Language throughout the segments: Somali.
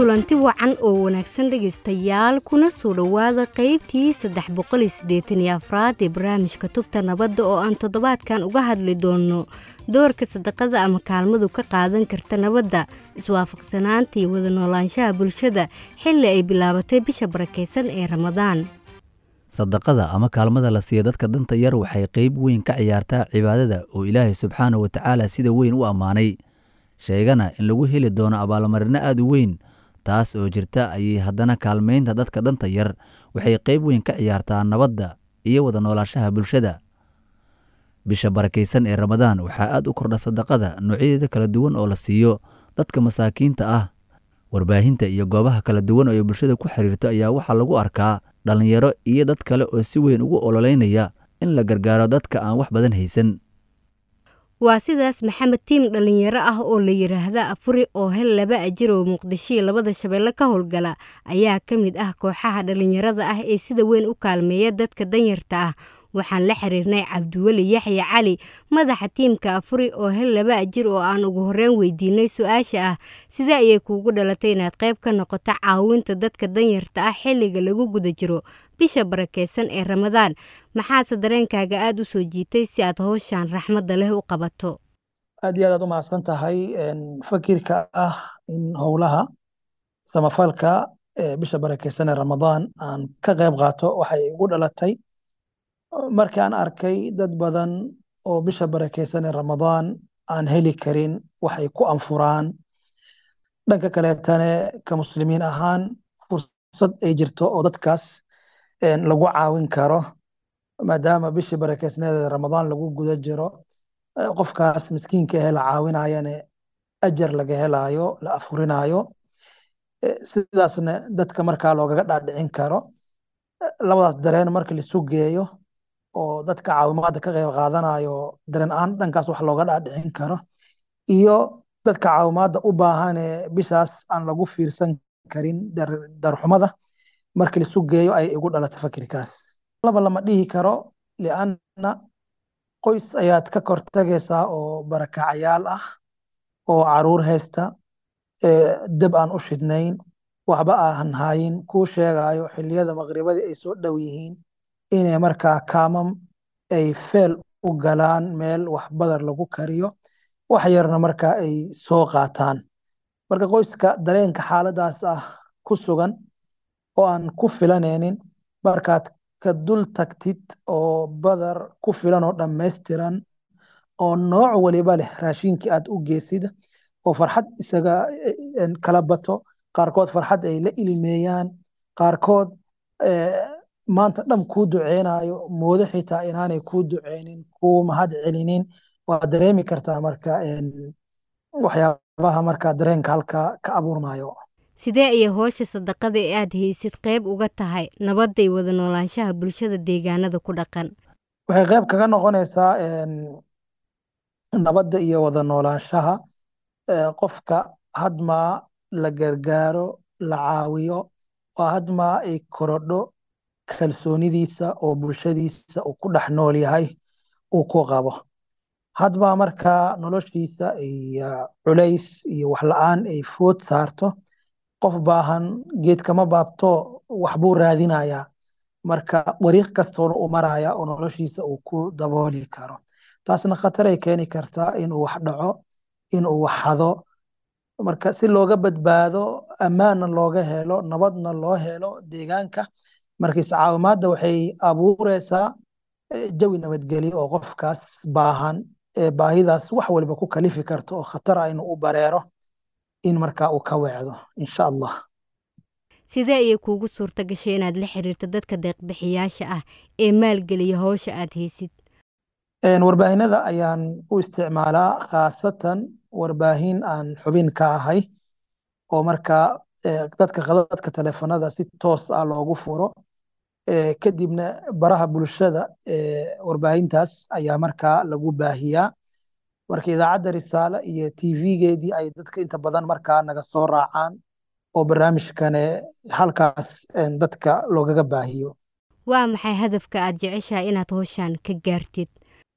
kulanti wacan oo wanaagsan dhegaystayaal kuna soo dhowaada qaybtii saddex boqoliyo siddeetan iyo afraad ee barnaamijka tubta nabadda oo aan toddobaadkan uga hadli doonno doorka sadaqada ama kaalmadu ka qaadan karta nabadda iswaafaqsanaanta iyo wada noolaanshaha bulshada xilli ay bilaabatay bisha barakaysan ee ramadaan sadaqada ama kaalmada la siiya dadka danta yar waxay qayb weyn ka ciyaartaa cibaadada oo ilaahay subxaana wa tacaala sida weyn u ammaanay sheegana in lagu heli doono abaalmarino aad u weyn taas oo jirta ayay haddana kaalmaynta dadka danta yar waxay qayb weyn ka ciyaartaa nabadda iyo wada noolaanshaha bulshada bisha barakaysan ee ramadaan waxaa aad u kordha sadaqada noocyadeeda kala duwan oo la siiyo dadka masaakiinta ah warbaahinta iyo goobaha kala duwan oo ay bulshada ku xiriirto ayaa waxaa lagu arkaa dhallinyaro iyo dad kale oo si weyn ugu ololeynaya in la gargaaro dadka aan wax badan haysan waa sidaas maxamed tiim dhallinyaro ah oo la yidhaahda afuri oo hel laba ajir oo muqdishoiyo labada shabeelle ka howlgala ayaa ka mid ah kooxaha dhallinyarada ah ee sida weyn u kaalmeeya dadka danyarta ah waxaan la xiriirnay cabdiweli yaxya cali madaxa tiimka afuri oo hel laba ajir oo aan ugu horreyn weydiinay su-aasha ah sidee ayay kuugu dhalatay inaad qayb ka noqoto caawinta dadka danyarta ah xilliga lagu guda jiro bisha barakaysan ee ramadaan maxaase dareenkaaga aada u soo jiitay si aad howshan raxmadda leh u qabato aad iyo aad aad u mahadsan tahay fakirka ah in howlaha samafalka bisha barakaysan ee ramadaan aan ka qayb qaato waxay igu dhalatay markii aan arkay dad badan oo bisha barakaysan ee ramadaan aan heli karin waxay ku anfuraan dhanka kaleetane ka muslimiin ahaan fursad ay jirto oo dadkaas lagu caawin karo maadaama bishii barakeysneeda ramadaan lagu guda jiro qofkaas miskiinka ahe la caawinayane ajar laga helaayo la afurinaayo sidaasna dadka markaa loogaga dhaadhicin karo labadaas dareen marka lisu geeyo oo dadka caawimaadda ka qayb qaadanayo dareen ahaan dhankaas wax looga dhaadhicin karo iyo dadka caawimaadda u baahane bishaas aan lagu fiirsan karin darxumada markii lisu geeyo ay igu dhalatay fakirkaas laba lama dhihi karo lianna qoys ayaad ka kortagaysaa oo barakacayaal ah oo caruur haysta deb aan u shidnayn waxba aan hayin kuu sheegayo xilliyada maqribadii ay soo dhow yihiin inay markaa kaamam ay feel u galaan meel wax badar lagu kariyo wax yarna markaa ay soo qaataan marka qoyska dareenka xaaladaas ah ku sugan oo aan ku filanaynin markaad ka dul tagtid oo badar ku filan oo dhammaystiran oo nooc waliba leh raashinkii aad u geysid oo farxad isaga kala bato qaarkood farxad ay la ilmeeyaan qaarkood maanta dham kuu duceynayo moodo xitaa inaanay kuu duceynin kuu mahad celinin waa dareemi kartaa marka waxyaabaha marka dareenka halka ka abuurmayo sidee ayay hoosha sadaqada ee aad haysid qayb uga tahay nabadda iyo wada noolaanshaha bulshada deegaanada ku dhaqan waxay qayb kaga noqonaysaa nabadda iyo wada noolaanshaha qofka hadmaa la gargaaro la caawiyo waa hadmaa ay korodho kalsoonidiisa oo bulshadiisa uu ku dhex nool yahay uu ku qabo hadmaa markaa noloshiisa iyo culays iyo waxla-aan ay food saarto qof baahan geedkama baabto waxbuu raadinayaa marka dariiq kastoona u maraya oo noloshiisa uu ku dabooli karo taasna khataray keeni kartaa inuu wax dhaco inuu wax hado marka si looga badbaado ammaanna looga helo nabadna loo helo deegaanka marka iscaawimaadda waxay abuureysaa jawi nabadgelyo oo qofkaas baahan ee baahidaas wax waliba ku kalifi karto oo khatar ah inuu u bareero in markaa uu ka weecdo insha allah sidee ayay kuugu suurta gashay inaad la xiriirto dadka deeqbixiyaasha ah ee maalgeliya howsha aad haysid warbaahinada ayaan u isticmaalaa khaasatan warbaahin aan xubin ka ahay oo markaa dadka khadadka teleefanada si toos ah loogu furo kadibna baraha bulshada warbaahintaas ayaa markaa lagu baahiyaa marka idaacadda risaale iyo tvgeedii ay dadka inta badan markaa naga soo raacaan oo barnaamijkane halkaas dadka loogaga baahiyo waa maxay hadafka aad jeceshahay inaad howshan ka gaartid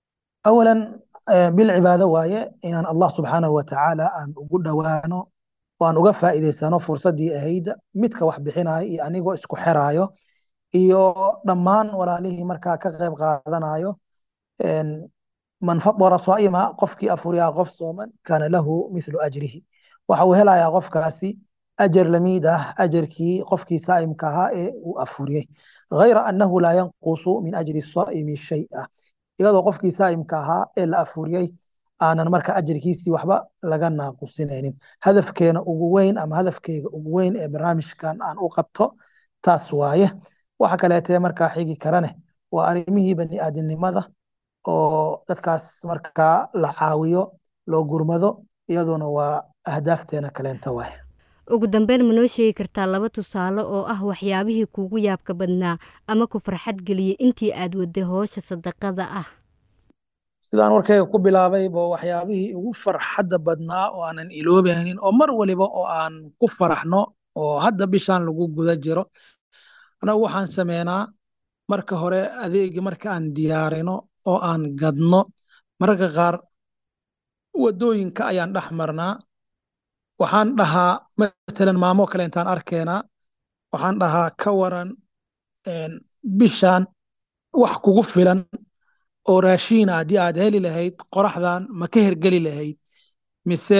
awalan bil cibaado waaye inaan allah subxaanahu watacaala aan ugu dhowaano oo aan uga faa'iidaysano fursaddii ahayd midka wax bixinayo iyo anigoo isku xiraayo iyo dhammaan walaalihii markaa ka qayb qaadanayo man fadara saa'ima qofkii afuriyaa qof sooman kaana lahu mithlu ajrihi waxa uu helayaa qofkaasi ajar lamiid ah ajarkii qofkii saa'imka ahaa ee uu afuriyey غayra annahu laa yanqusu min ajri saa'imi shay'a iyadoo qofkii saa'imka ahaa ee la afuriyey aanan marka ajarkiisii waxba laga naaqusinaynin hadafkeena ugu weyn ama hadafkeyga ugu weyn ee barnaamijkan aan u qabto taas waaye waxa kaleetee markaa xigi karane waa arrimihii bani aadamnimada oo dadkaas markaa la caawiyo loo gurmado iyaduna waa ahdaafteena kaleenta waaye ugu dambeyn ma noo sheegi kartaa laba tusaale oo ah waxyaabihii kuugu yaabka badnaa ama ku farxad geliyey intii aad waday howsha sadaqada ah sidaan warkayga ku bilaabay bo waxyaabihii ugu farxadda badnaa oo aanan iloobaynin oo mar waliba oo aan ku faraxno oo hadda bishaan lagu guda jiro anagu waxaan sameynaa marka hore adeegi marka aan diyaarino oo aan gadno mararka qaar wadooyinka ayaan dhex marnaa waxaan dhahaa matalan maamo kale intaan arkeenaa waxaan dhahaa ka waran bishaan wax kugu filan oo raashiina haddii aad heli lahayd qoraxdan ma ka hergeli lahayd mise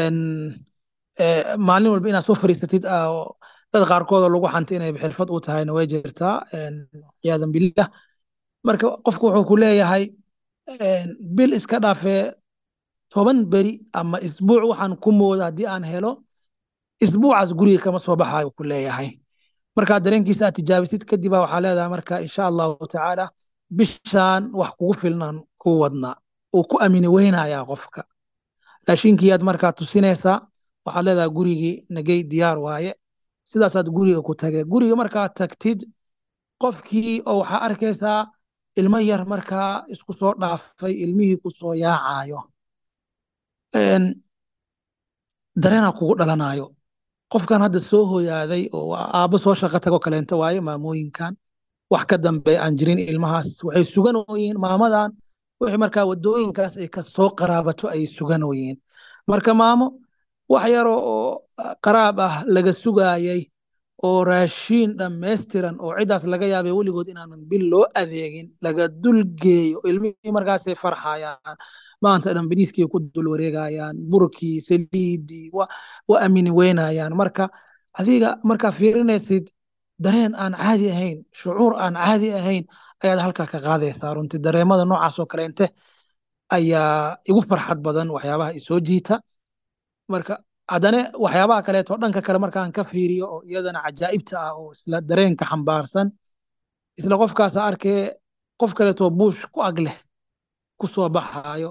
maalin walba inaad soo fariisatid dad qaarkoodoo lagu xanta inay xirfad u tahayna way jirtaa ciyaadan billah marka qofku wuxuu ku leeyahay bil iska dhaafee toban beri ama isbuuc waxaan ku mooda haddii aan helo isbuucaas guriga kama soo baxayo ku leeyahay markaa dareenkiisa aad tijaabisid kadibaa waxaa leedahay marka insha allahu tacaala bishaan wax kugu filnaan ku wadnaa uu ku amini weynayaa qofka raashinkiiyaad markaa tusinaysaa waxaad leedahay gurigii nagey diyaar waaye sidaasaad guriga ku tagee guriga markaad tagtid qofkii oo waxaa arkaysaa ilmo yar markaa isku soo dhaafay ilmihii ku soo yaacayo dareenaa kugu dhalanayo qofkan hadda soo hoyaaday oo aabbo soo shaqo tago kaleento waaye maamooyinkan wax ka dambe aan jirin ilmahaas waxay suganooyiin maamadan wixii markaa wadooyinkaas ay ka soo qaraabato ay suganooyiin marka maamo wax yaroo oo qaraab ah laga sugaayay oo raashiin dhammaystiran oo ciddaas laga yaabay weligood inaanan bil loo adeegin laga dulgeeyo ilmihii markaasay farxayaan maanta dhan bariiskii ku dul wareegayaan burkii saliidii wa amini weynayaan marka adiga markaa fiirinaysid dareen aan caadi ahayn shucuur aan caadi ahayn ayaad halkaa ka qaadaysaa runtii dareemada noocaas oo kaleente ayaa igu farxad badan waxyaabaha isoo jiita marka haddana waxyaabaha kaleeto dhanka kale markaan ka fiiriyo oo iyadana cajaa'ibta ah oo isla dareenka xambaarsan isla qofkaasa arkee qof kaleetoo buush ku ag leh ku soo baxaayo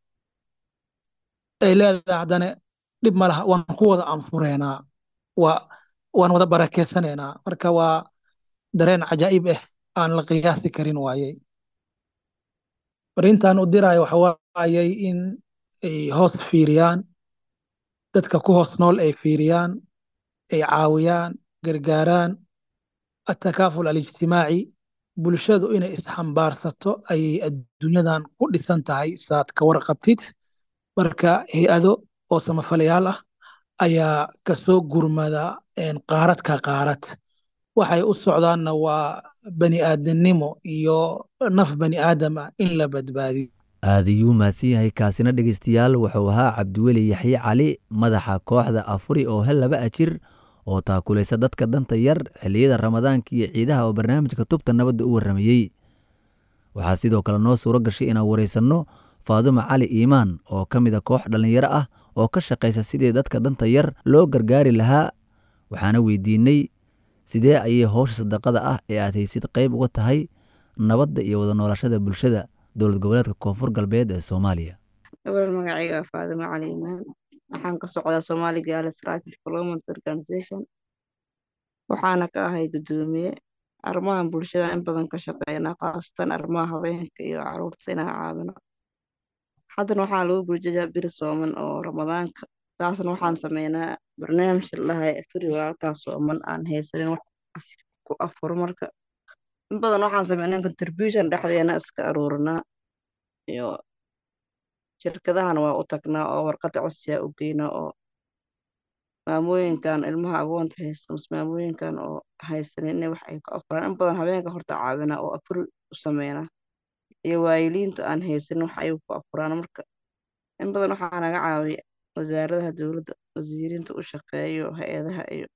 ay leedahay haddana dhib ma laha waan ku wada anfureynaa waa waan wada barakeysanaynaa marka waa dareen cajaa'ib ah aan la qiyaasi karin waayey farintaan u diraayo waxa waayey in ay hoos fiiriyaan dadka ku hoos nool ay fiiriyaan ay caawiyaan gargaaraan atakaaful alijtimaaci bulshadu inay isxambaarsato ayay adduunyadan ku dhisan tahay saad ka warqabtid marka hay-ado oo samafalayaal ah ayaa kasoo gurmada qaarad ka qaarad waxay u socdaanna waa bani aadamnimo iyo naf bani aadama in la badbaadiyo aad ayuu mahadsan yahay kaasina dhegeystayaal wuxuu ahaa cabdiweli yaxye cali madaxa kooxda afuri oo hel laba ajir oo taakulaysa dadka danta yar xilliyada ramadaanka iyo ciidaha oo barnaamijka tubta nabadda u warramayey waxaa sidoo kale noo suuro gashay inaan waraysanno faadumo cali iimaan oo ka mid a koox dhallinyaro ah oo ka shaqaysa sidii dadka danta yar loo gargaari lahaa waxaana weydiinnay sidee ayay howsha sadaqada ah ee aad haysid qayb uga tahay nabadda iyo wada noolashada bulshada dowlad goboleedka koonfur galbeed ee soomaaliya gabar magacayga waa faadimo cali imaan waxaan ka socdaa somali girls rights development organization waxaana ka ahay guddoomiye arrimahan bulshada in badan ka shaqeynaa khaasatan arrimaha haweenka iyo caruurta inaan caawino haddana waxaa lagu gurjayaa biri sooman oo ramadaanka taasna waxaan sameynaa barnaamij ladahay firi walaalkaa sooman aan haysanin wax ku afuro marka in badan waxaan sameynaa contribution dhexdeena iska aruurinaa iyo shirkadahana waa u tagnaa oo warqada codsiyaa u geynaa oo maamooyinkan ilmaha agoonta haysta mise maamooyinkan oo haysanin inay wax ay ku afuraan in badan habeenka horta caawinaa oo afuri u sameynaa iyo waayiliinta aan haysanin wax ay ku afuraan marka in badan waxaa naga caawiya wasaaradaha dowladda wasiiriinta u shaqeeyo hay-adaha iyo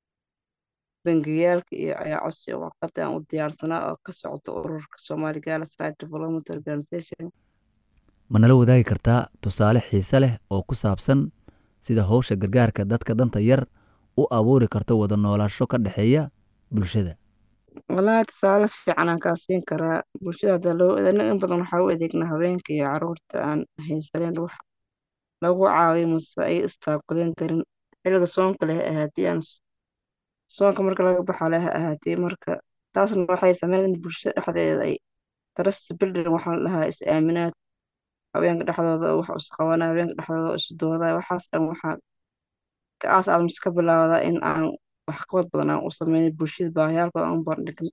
bangiyaalka iyo ayaa codsi oo warqada aan u diyaarsanaa oo ka socota ururka Somali Girls Rights Development Organization ma nala wadaagi kartaa tusaale xiise leh oo ku saabsan sida howsha gargaarka dadka danta yar u abuuri karto wada noolaansho ka dhexeeya bulshada wallaahi tusaale fiican aan kaa siin karaa bulshada hadda loo anaga in badan waxaa u adeegnaa haweenka iyo caruurta aan haysanin wax lagu caawiyo mase ay istaakuleen karin xilliga soonka leh ahaatee aan soonka marka laga baxa leh ahaatee marka taasna waxay sameyn in bulshada dhexdeeda ay trust building waxaa la dhahaa is aaminaad haweenka dhexdooda wax is qabanaa haweenka dhexdooda is doodaa waxaas dhan waxaa ka aas aad ka bilaawdaa in aan waxqabad badan aan u sameyn bulshada baahiyaalkooda aan u bandhigno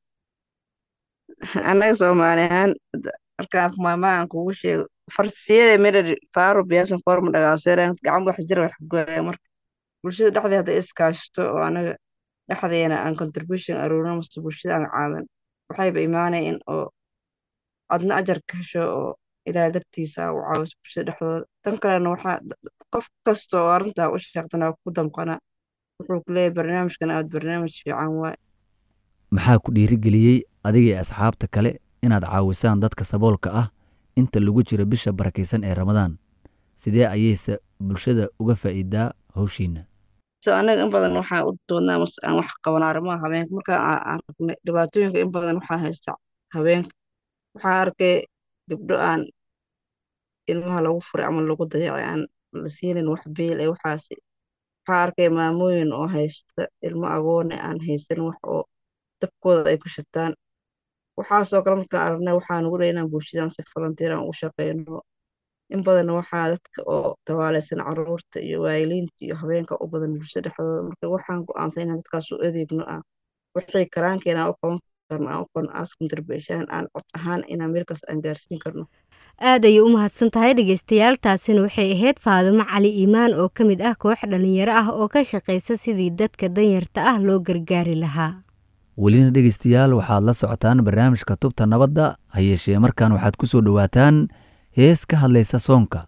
annaga soomaali ahaan markaan maamaha aan kugu sheego farsiyada medhari faaro biyaasan forma dhagaaseeraan gacan wax jira wax gooya marka bulshada dhexdeeda hadday iskaashato oo anaga dhexdeena aan contribution aruurino mase bulshada aan caawin waxayba imaanaya in oo adna ajar ka hesho oo ilaahay dartiisa u caawiso bulshada dhexdooda tan kalena waxaa qof kasta oo arrintaa u sheegtana waa ku damqanaa wuxuu ku leeyahay barnaamijkan aad barnaamij fiican waay maxaa ku dhiirigeliyey adiga iyo asxaabta kale inaad caawisaan dadka saboolka ah inta lagu jiro bisha barakaysan ee ramadaan sidee ayayse bulshada uga faa'iidaa howshiina so anaga in badan waxaa u doodnaa mase aan wax qaban arrimaha habeenka marka aan aragnay dhibaatooyinka in badan waxaa haysta habeenka waxaa arkay gabdho aan ilmaha lagu furay ama lagu dayacay aan la siinin wax beel ee waxaasi waxaa arkay maamooyin oo haysta ilmo agoone aan haysan wax oo dabkooda ay ku shitaan waxaasoo kale markaan aragnay waxaa nugu dhay inaan bulshadan si volunteer aan u shaqeyno in badan waxaa dadka oo tabaaleysan caruurta iyo waayiliinta iyo habeenka u badan bulshada dhexdooda marka waxaan go-aansan inaan dadkaas u adeegno ah wixii karaankeena aan u qaban karno aan u qaban aas contribution aan cod ahaan inaan meelkaas aan gaarsiin karno aad ayay u mahadsan tahay dhegeystayaal taasina waxay ahayd faadumo cali iimaan oo ka mid ah koox dhalinyaro ah oo ka shaqaysa sidii dadka danyarta ah loo gargaari lahaa welina dhegeystayaal waxaad la socotaan barnaamijka tubta nabadda ha yeeshee markaan waxaad ku soo dhowaataan hees ka hadlaysa soonka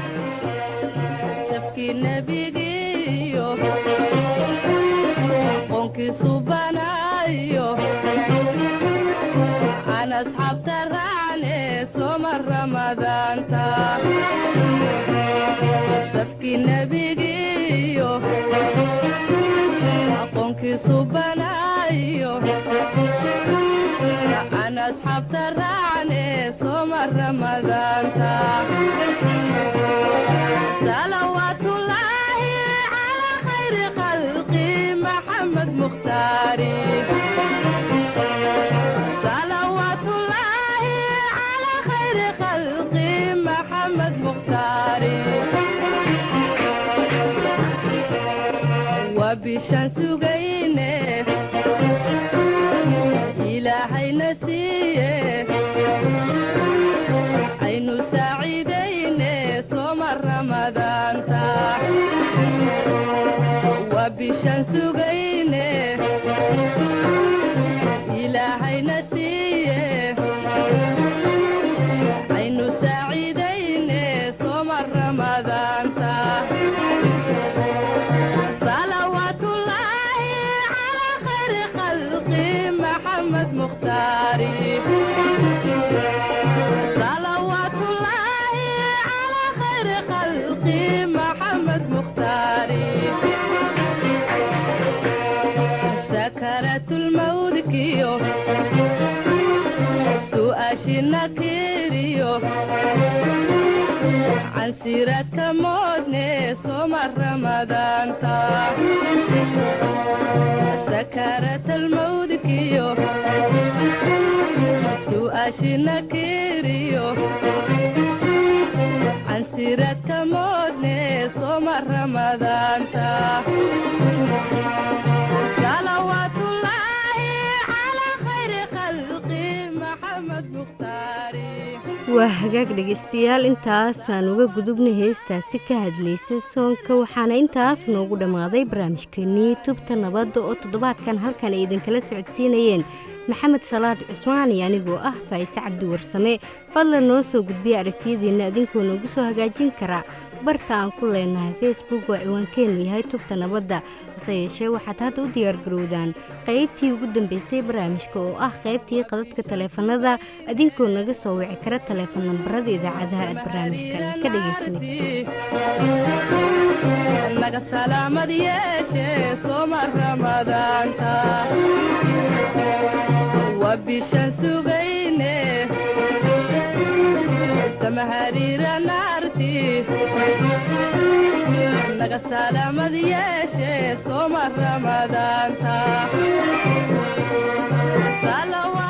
bishaan sugayne ilaahayna siiye aynu saaciidayne sooma ramadaanta waa bishaan sugayne ilaahayna siiye aynu saaciidayne sooma ramadaanta صلوات الله على خير خلقي محمد مختاري سكرت الموت كيو سؤاشنا كيريو عن سيرة مودني سمر رمضان تا سكرت الموت كيو سؤاشنا كيريو عن سيرة مودني سمر رمضان تا صلوات الله على خير خلقي محمد مختاري waa hagaag dhegaystayaal intaasaan uga gudubnay heestaasi ka hadlaysay soonka waxaana intaas noogu dhammaaday barnaamijkeenii tubta nabadda oo toddobaadkan halkan ay idinkala socodsiinayeen maxamed salaad cusmaan iyo anigoo ah faa'ise cabdi warsame fadlan noo soo gudbiya aragtiyadiinna idinkoo noogu soo hagaajin kara barta aan ku leenahay facebook oo ciwaankeenu yahay tubta nabadda hase yeeshee waxaad hadda u diyaargarowdaan qaybtii ugu dambeysay barnaamijka oo ah qaybtii qadadka taleefanada idinkoo naga soo wici kara taleefon nambarada idaacadaha aad barnaamijkan ka dhegaysanaysa naga salaamad yeeshe sooma ramadaanta waa bishaan sugayne samahariira naarti naga salaamad yeeshe sooma ramadaanta